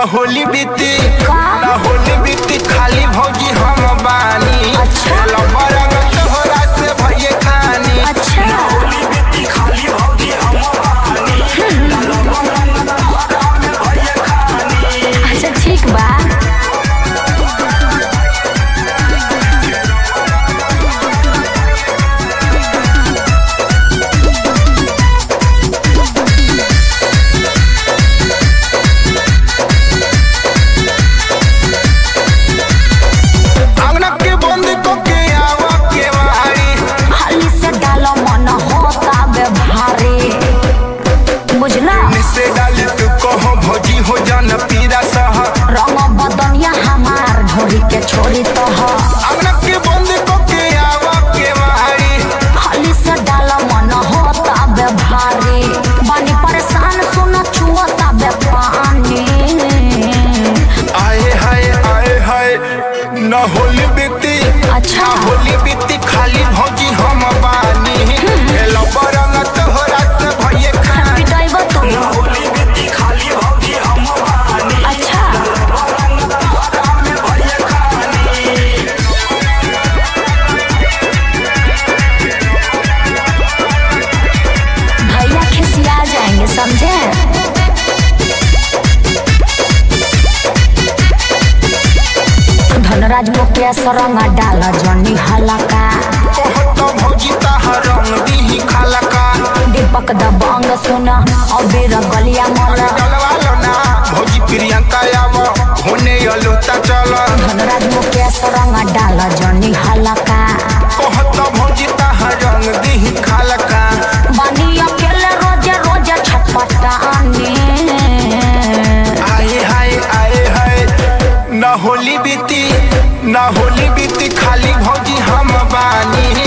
होली बीती का? ना होली बीती खाली भौजी हम बानी अच्छा। लबर तोहरा से भइए खानी अच्छा होली बीती खाली भौजी हम बानी भइए खानी अच्छा ठीक बा अंगना के बंद को के आवा के वारी हाली से डालो मन होता बे भारी बुझला निसे डाली तू कहो भौजी हो जान पीरा सह रंग बदनिया हमार ढोरी के छोड़ी तो ह अंगना के बंद को के आवा के वारी हाली से डालो मन होता बे भारी बानी परेशान सुन छुअता बे पानी आए हाय आए हाय न होली बीती अच्छा। ना होली बीती खाली भौजी हम बानी हेलो बरंग तोहरा से भइए खानी पिटाइबा तू होली बीती खाली भौजी हम बानी अच्छा भइए खानी भैया खिसिया जाएंगे समझे धनराज मुकेश रंग डाल जनी हलका कहत भौजी ताहा रंग दीही खाला का दीपक दबंग सुन अबीर गलिया मल डलवा लो ना भौजी प्रियंका आव होने अलोता चल धनराज मुकेश रंग डाल जनी हलका कहत भौजी ताहा रंग दीही खाला का बनी अकेले रोजे रोजे छटपटानी आए हाय आए हाय ना होली बीती ना होली बीती खाली भौजी हम बानी